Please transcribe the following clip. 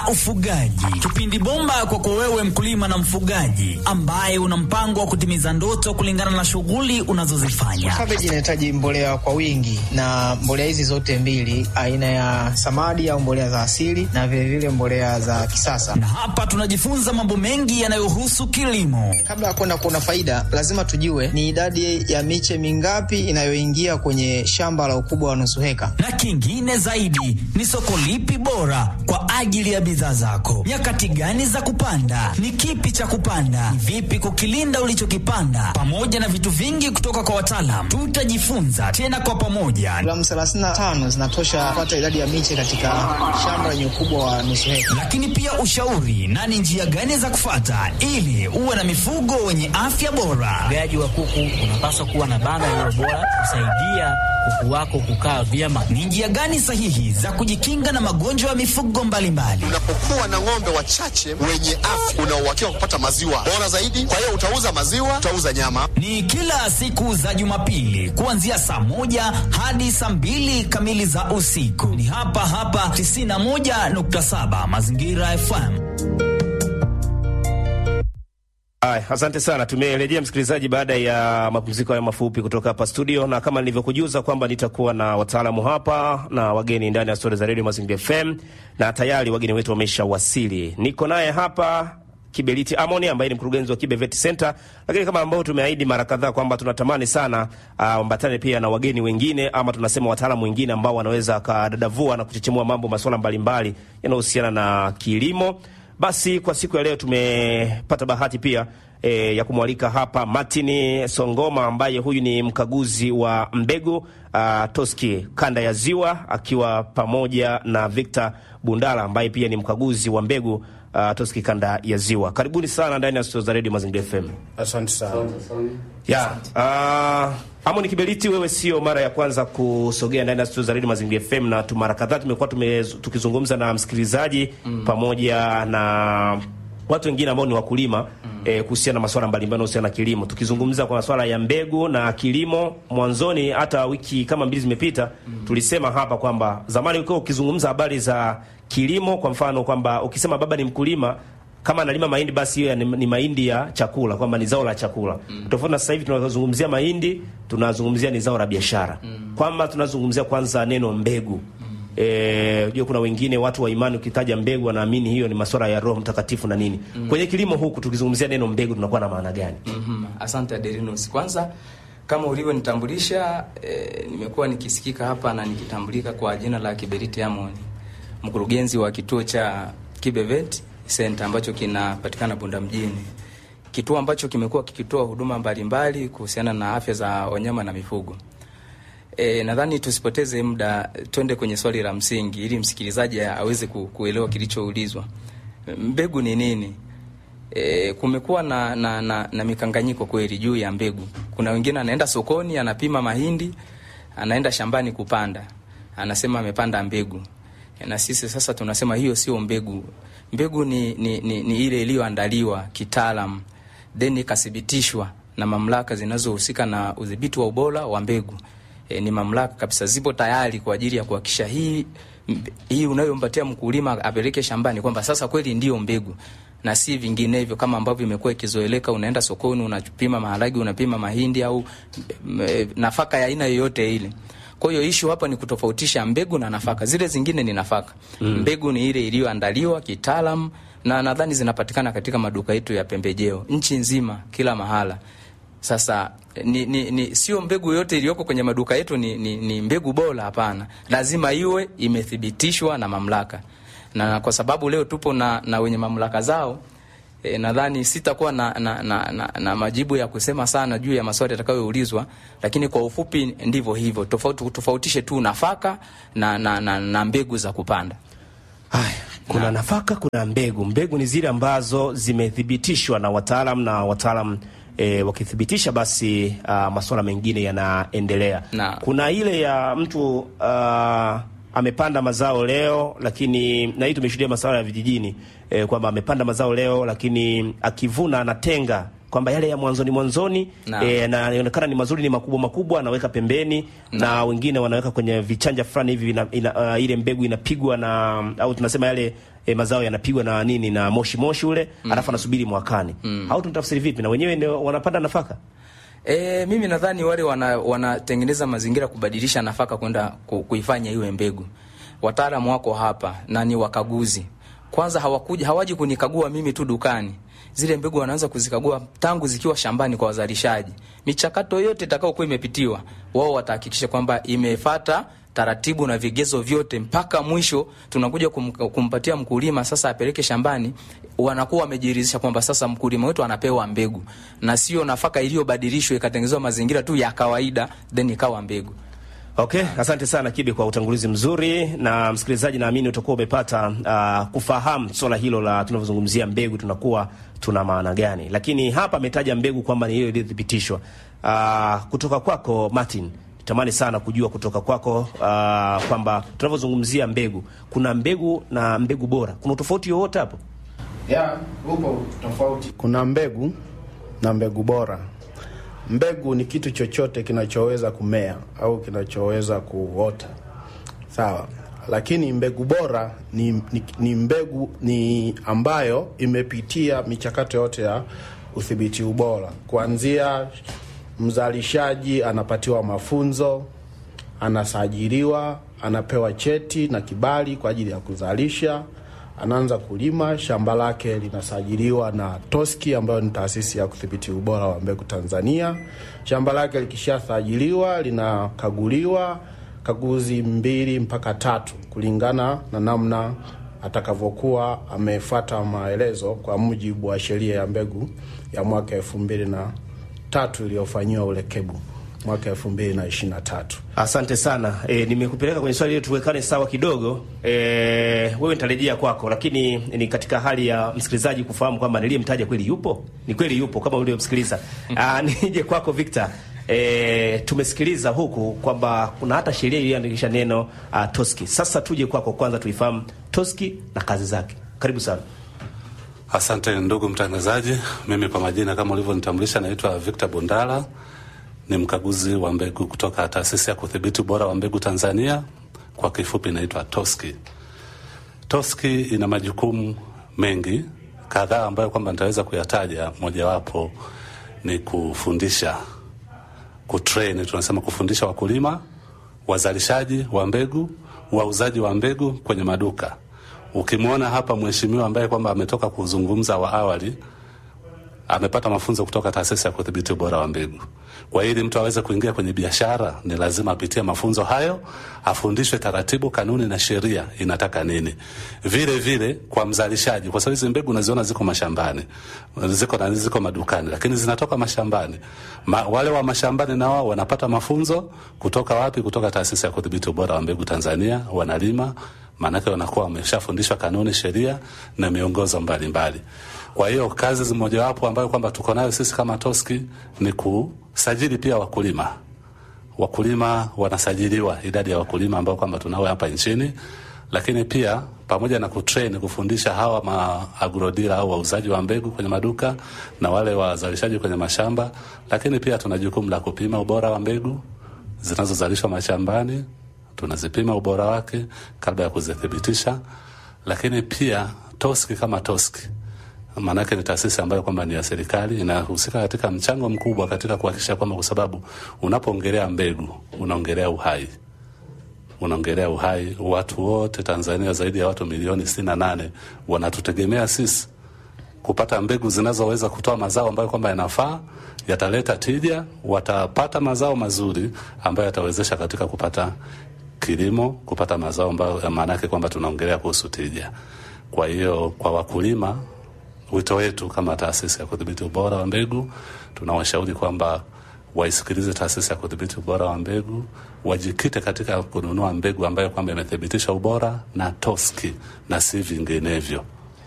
na ufugaji, kipindi bomba kwako wewe mkulima na mfugaji ambaye una mpango wa kutimiza ndoto kulingana na shughuli unazozifanya. Kabeji inahitaji mbolea kwa wingi, na mbolea hizi zote mbili, aina ya samadi au mbolea za asili na vilevile vile mbolea za kisasa. Na hapa tunajifunza mambo mengi yanayohusu kilimo. Kabla ya kwenda kuona faida, lazima tujue ni idadi ya miche mingapi inayoingia kwenye shamba la ukubwa wa nusu heka, na kingine zaidi ni soko lipi bora kwa ajili ya bidhaa zako, nyakati gani za kupanda, ni kipi cha kupanda, ni vipi kukilinda ulichokipanda, pamoja na vitu vingi kutoka kwa wataalam. Tutajifunza tena kwa pamoja. Gramu 35 zinatosha kupata idadi ya miche katika shamba lenye ukubwa wa nusu heka, lakini pia ushauri na ni njia gani za kufata ili uwe na mifugo wenye afya bora. Ufugaji wa kuku unapaswa kuwa na banda lililo bora kusaidia kuku wako kukaa vyema. Ni njia gani sahihi za kujikinga na magonjwa ya mifugo mbalimbali? Unapokuwa na ng'ombe wachache wenye afya, una uhakika wa kupata maziwa bora zaidi. Kwa hiyo utauza maziwa, utauza nyama. Ni kila siku za Jumapili kuanzia saa moja hadi saa mbili kamili za usiku. Ni hapa hapa 91.7 Mazingira FM. Ay, asante sana. Tumerejea msikilizaji, baada ya mapumziko haya mafupi kutoka hapa studio, na kama nilivyokujuza kwamba nitakuwa na wataalamu hapa na wageni ndani ya stori za redio Mazingira FM, na tayari wageni wetu wamesha wasili. Niko naye hapa Kiberiti Amoni ambaye ni mkurugenzi wa Kibe Vet Center, lakini kama ambao tumeahidi mara kadhaa kwamba tunatamani sana ambatane uh, pia na wageni wengine ama tunasema wataalamu wengine ambao wanaweza kadadavua na kuchechemua mambo masuala mbalimbali yanayohusiana na kilimo. Basi kwa siku ya leo tumepata bahati pia e, ya kumwalika hapa Martin Songoma ambaye huyu ni mkaguzi wa mbegu uh, Toski kanda ya Ziwa, akiwa pamoja na Victor Bundala ambaye pia ni mkaguzi wa mbegu uh, Toski kanda ya Ziwa. Karibuni sana ndani ya studio za Radio Mazingira FM. Asante sana. Yeah, uh, Amoni Kiberiti, wewe sio mara ya kwanza kusogea ndani ya studio za Radio Mazingira FM, na tu mara kadhaa tumekuwa tukizungumza na msikilizaji mm. pamoja na watu wengine ambao ni wakulima mm. eh, kuhusiana na masuala mbalimbali yanayohusiana na kilimo, tukizungumza kwa masuala ya mbegu na kilimo. Mwanzoni hata wiki kama mbili zimepita mm. tulisema hapa kwamba zamani ulikuwa ukizungumza habari za kilimo, kwa mfano kwamba ukisema baba ni mkulima kama analima mahindi basi hiyo ni, ni mahindi ya chakula, kwamba ni zao la chakula mm. Tofauti na sasa hivi tunazungumzia mahindi, tunazungumzia ni zao la biashara mm. kwamba tunazungumzia kwanza neno mbegu mm. E, unajua kuna wengine watu wa imani ukitaja mbegu wanaamini hiyo ni masuala ya Roho Mtakatifu na nini mm. Kwenye kilimo huku tukizungumzia neno mbegu tunakuwa na maana gani? mm -hmm. Asante Aderinus, kwanza kama ulivyonitambulisha, e, nimekuwa nikisikika hapa na nikitambulika kwa jina la Kiberiti Amoni, mkurugenzi wa kituo cha Kibevet Center ambacho kinapatikana Bunda mjini, kituo ambacho kimekuwa kikitoa huduma mbalimbali kuhusiana na afya za wanyama na mifugo. E, nadhani tusipoteze muda, twende kwenye swali la msingi ili msikilizaji aweze kuelewa kilichoulizwa. Mbegu ni nini? E, kumekuwa na, na, na, na mikanganyiko kweli juu ya mbegu. Kuna wengine anaenda sokoni anapima mahindi, anaenda shambani kupanda, anasema amepanda mbegu, e, na sisi sasa tunasema hiyo sio mbegu. Mbegu ni, ni, ni, ni ile iliyoandaliwa kitaalam then ikathibitishwa na mamlaka zinazohusika na udhibiti wa ubora wa mbegu. E, ni mamlaka kabisa zipo tayari kwa ajili ya kuhakikisha hii hii unayompatia mkulima apeleke shambani kwamba sasa kweli ndiyo mbegu na si vinginevyo kama ambavyo imekuwa ikizoeleka. Unaenda sokoni unapima maharagi, unapima mahindi au e, nafaka ya aina yoyote ile. Kwa hiyo ishu hapa ni kutofautisha mbegu na nafaka. Zile zingine ni nafaka mm. Mbegu ni ile iliyoandaliwa kitaalam, na nadhani zinapatikana katika maduka yetu ya pembejeo nchi nzima, kila mahala. Sasa ni, ni, ni sio mbegu yote iliyoko kwenye maduka yetu ni, ni, ni mbegu bora. Hapana, lazima iwe imethibitishwa na mamlaka, na kwa sababu leo tupo na, na wenye mamlaka zao E, nadhani sitakuwa na, na, na, na, na majibu ya kusema sana juu ya maswali yatakayoulizwa, lakini kwa ufupi ndivyo hivyo. Tofauti tofautishe tu nafaka na, na, na, na mbegu za kupanda. Haya, kuna na nafaka, kuna mbegu. Mbegu ni zile ambazo zimethibitishwa na wataalam na wataalam E, wakithibitisha basi uh, masuala mengine yanaendelea. Kuna ile ya mtu uh, amepanda mazao leo lakini, na hii tumeshuhudia masuala ya vijijini e, kwamba amepanda mazao leo lakini akivuna anatenga kwamba yale ya mwanzoni mwanzoni Naam. eh, na yanaonekana ni mazuri, ni makubwa makubwa, anaweka pembeni na wengine wanaweka kwenye vichanja fulani hivi ina, ina, uh, ile mbegu inapigwa na au tunasema yale eh, mazao yanapigwa na nini na moshi moshi ule alafu anasubiri mwakani au tunatafsiri vipi? Na wenyewe ndio wanapanda nafaka E, mimi nadhani wale wana, wanatengeneza mazingira kubadilisha nafaka kwenda ku, kuifanya iwe mbegu. Wataalamu wako hapa na ni wakaguzi. Kwanza hawakuja hawaji kunikagua mimi tu dukani. Zile mbegu wanaanza kuzikagua tangu zikiwa shambani kwa wazalishaji. Michakato yote itakayokuwa imepitiwa, wao watahakikisha kwamba imefata taratibu na vigezo vyote mpaka mwisho tunakuja kum, kumpatia mkulima sasa apeleke shambani, wanakuwa wamejiridhisha kwamba sasa mkulima wetu anapewa mbegu na sio nafaka iliyobadilishwa ikatengenezwa mazingira tu ya kawaida then ikawa mbegu. Okay, asante sana Kibe kwa utangulizi mzuri, na msikilizaji, naamini utakuwa umepata uh, kufahamu swala hilo la tunavyozungumzia mbegu tunakuwa tuna maana gani, lakini hapa ametaja mbegu kwamba ni hiyo iliyothibitishwa. Uh, kutoka kwako Martin, tamani sana kujua kutoka kwako uh, kwamba tunavyozungumzia mbegu, kuna mbegu na mbegu bora, kuna tofauti yoyote hapo? ya upo tofauti. Kuna mbegu na mbegu bora. Mbegu ni kitu chochote kinachoweza kumea au kinachoweza kuota, sawa. Lakini mbegu bora ni, ni, ni mbegu ni ambayo imepitia michakato yote ya udhibiti ubora, kuanzia mzalishaji anapatiwa mafunzo, anasajiliwa, anapewa cheti na kibali kwa ajili ya kuzalisha anaanza kulima, shamba lake linasajiliwa na TOSCI ambayo ni taasisi ya kudhibiti ubora wa mbegu Tanzania. Shamba lake likishasajiliwa linakaguliwa kaguzi mbili mpaka tatu kulingana na namna atakavyokuwa amefuata maelezo kwa mujibu wa sheria ya mbegu ya mwaka elfu mbili na tatu iliyofanyiwa urekebu mwaka elfu mbili na ishirini na tatu. Asante sana e, nimekupeleka kwenye swali ili tuwekane sawa kidogo. E, wewe nitarejea kwako, lakini ni katika hali ya msikilizaji kufahamu kwamba niliyemtaja kweli yupo, ni kweli yupo kama uliomsikiliza. Ah, nije kwako Victor. E, tumesikiliza huku kwamba kuna hata sheria iliyoandikisha neno uh, TOSCI. Sasa tuje kwako kwanza tuifahamu TOSCI na kazi zake. Karibu sana. Asante ndugu mtangazaji, mimi kwa majina kama ulivyonitambulisha, naitwa Victor Bundala, ni mkaguzi wa mbegu kutoka taasisi ya kudhibiti ubora wa mbegu Tanzania, kwa kifupi inaitwa TOSCI. TOSCI ina majukumu mengi kadhaa ambayo kwamba nitaweza kuyataja. Mojawapo ni kufundisha, kutrain, tunasema kufundisha wakulima, wazalishaji wa mbegu, wauzaji wa mbegu kwenye maduka. Ukimwona hapa mheshimiwa ambaye kwamba ametoka kuzungumza wa awali amepata mafunzo kutoka taasisi ya kudhibiti ubora wa mbegu. Kwa ili mtu aweze kuingia kwenye biashara, ni lazima apitie mafunzo hayo, afundishwe taratibu, kanuni na sheria inataka nini. Vile vile kwa mzalishaji, kwa sababu hizi mbegu unaziona ziko mashambani, ziko na ziko madukani, lakini zinatoka mashambani. Ma, wale wa mashambani na wao wanapata mafunzo kutoka wapi? Kutoka taasisi ya kudhibiti ubora wa mbegu Tanzania, wanalima maanake wanakuwa wameshafundishwa kanuni, sheria na miongozo mbalimbali mbali. Kwa hiyo kazi mojawapo ambayo kwamba tuko nayo sisi kama TOSCI ni kusajili pia wakulima. Wakulima wanasajiliwa, idadi ya wakulima ambao kwamba tunao hapa nchini, lakini pia pamoja na kutrain, kufundisha hawa maagrodila au wauzaji wa mbegu kwenye maduka na wale wazalishaji kwenye mashamba, lakini pia tuna jukumu la kupima ubora wa mbegu zinazozalishwa mashambani tunazipima ubora wake kabla ya kuzithibitisha. Lakini pia TOSCI kama TOSCI, maanake ni taasisi ambayo kwamba ni ya serikali, inahusika katika mchango mkubwa katika kuhakikisha kwamba, kwa sababu unapoongelea mbegu unaongelea uhai, unaongelea uhai. Watu wote Tanzania, zaidi ya watu milioni sitini na nane wanatutegemea sisi kupata mbegu zinazoweza kutoa mazao ambayo kwamba yanafaa yataleta tija, watapata mazao mazuri ambayo yatawezesha katika kupata kilimo, kupata mazao ambayo maana yake kwamba tunaongelea kuhusu tija. Kwa hiyo kwa wakulima, wito wetu kama taasisi ya kudhibiti ubora wa mbegu, tunawashauri kwamba waisikilize taasisi ya kudhibiti ubora wa mbegu, wajikite katika kununua mbegu ambayo kwamba imethibitisha ubora na TOSCI na si vinginevyo.